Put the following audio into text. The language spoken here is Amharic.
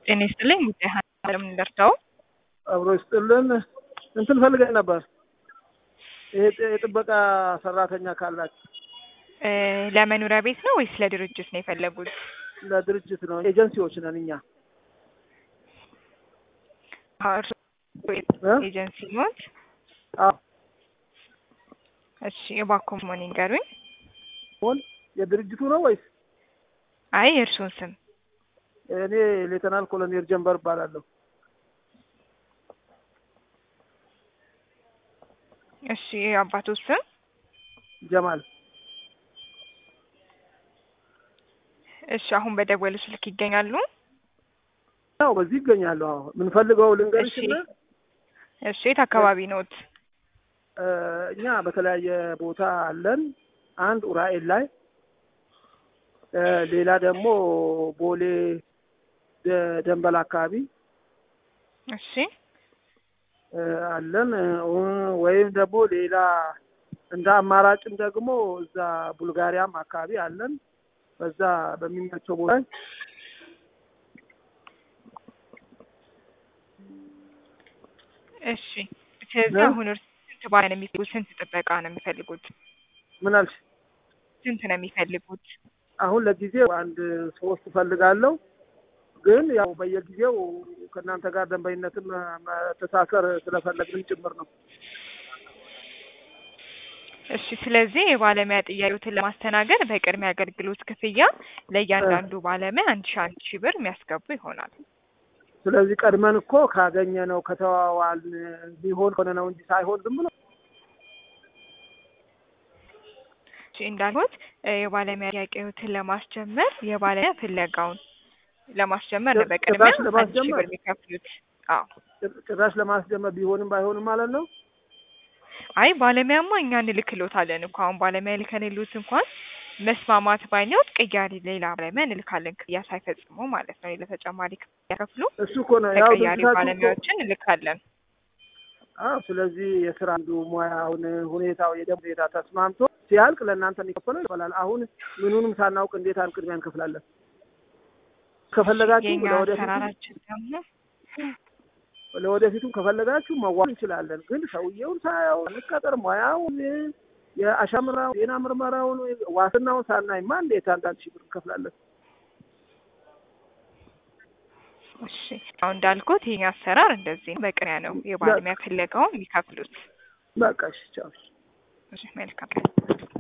ጤና ይስጥልኝ ጉዳይ እንደምን ደርሰው አብሮ ይስጥልን። እንትን ፈልገን ነበር። ይሄ የጥበቃ ሰራተኛ ካላችሁ እ ለመኖሪያ ቤት ነው ወይስ ለድርጅት ነው የፈለጉት? ለድርጅት ነው። ኤጀንሲዎች ነን እኛ። አዎ፣ እርስዎ እ? ኤጀንሲ ኖት? አዎ እሺ እባክዎ መሆን ይንገሩኝ። ሆን የድርጅቱ ነው ወይስ? አይ የእርስዎን ስም እኔ ሌተናል ኮሎኔል ጀንበር እባላለሁ። እሺ የአባቶት ስም ጀማል እሺ አሁን በደወሉ ስልክ ይገኛሉ? ያው በዚህ ይገኛሉ። አዎ የምንፈልገው ልንገርሽና እሺ የት አካባቢ ኖት? እ እኛ በተለያየ ቦታ አለን። አንድ ኡራኤል ላይ እ ሌላ ደግሞ ቦሌ ደ- ደንበል አካባቢ እሺ እ አለን እ ወይም ደግሞ ሌላ እንደ አማራጭም ደግሞ እዛ ቡልጋሪያም አካባቢ አለን። በዛ በሚመቸው ቦታ እሺ ስለዚህ እ? አሁን እርስ ስንት ባለ ነው የሚፈልጉት? ስንት ጥበቃ ነው የሚፈልጉት? ምን አልሽ? ስንት ነው የሚፈልጉት? አሁን ለጊዜው አንድ ሶስት እፈልጋለሁ። ግን ያው በየጊዜው ከእናንተ ጋር ደንበኝነትን መተሳሰር ስለፈለግን ጭምር ነው። እሺ ስለዚህ የባለሙያ ጥያቄዎትን ለማስተናገድ በቅድሚያ አገልግሎት ክፍያ ለእያንዳንዱ ባለሙያ አንድ ሺ አንድ ሺ ብር የሚያስገቡ ይሆናል። ስለዚህ ቀድመን እኮ ካገኘ ነው ከተዋዋልን ሊሆን ሆነ ነው እንጂ ሳይሆን ዝም ብሎ እሺ እንዳልኩት እ የባለሙያ ጥያቄዎትን ለማስጀመር የባለሙያ ፍለጋውን ለማስጀመር ነው በቅድሚያ ጭራሽ አንድ ሺ ለማስጀመር? ብር የሚከፍሉት። አዎ ጭራሽ ለማስጀመር ቢሆንም ባይሆንም ማለት ነው። አይ ባለሙያማ እኛ እንልክሎታለን እኮ አሁን ባለሙያ ልከንሉት እንኳን መስማማት ባይኖር ቅያሪ ሌላ ባለሙያ እንልካለን ክፍያ ሳይፈጽሙ ማለት ነው። ለተጨማሪ ክፍያ ከፍሉ እሱ እኮ ነው ያው ተቀያሪ ድርጅታችሁ እኮ ባለሙያዎችን እንልካለን። አዎ ስለዚህ የስራ አንዱ ሙያውን ሁኔታው የደም ሁኔታ ተስማምቶ ሲያልቅ ለእናንተ የሚከፈለው ይባላል። አሁን ምኑንም ሳናውቅ እንዴት አንድ ቅድሚያ እንከፍላለን? ከፈለጋችሁ የእኛ ለወደፊቱ አሰራራችን ደግሞ ለወደፊቱ ከፈለጋችሁ መዋል እንችላለን። ግን ሰውየውን ሳያው እንቀጠር ሙያውን የአሻምራው ዜና ምርመራውን ዋስትናውን ሳናይማ እንዴት አንዳንድ ሺህ ብር እንከፍላለን? እሺ አሁን እንዳልኩት የኛ አሰራር እንደዚህ ነው። በቅድሚያ ነው የባለሙያ ፍለጋውን የሚከፍሉት። በቃ እሺ ቻው። እሺ መልካም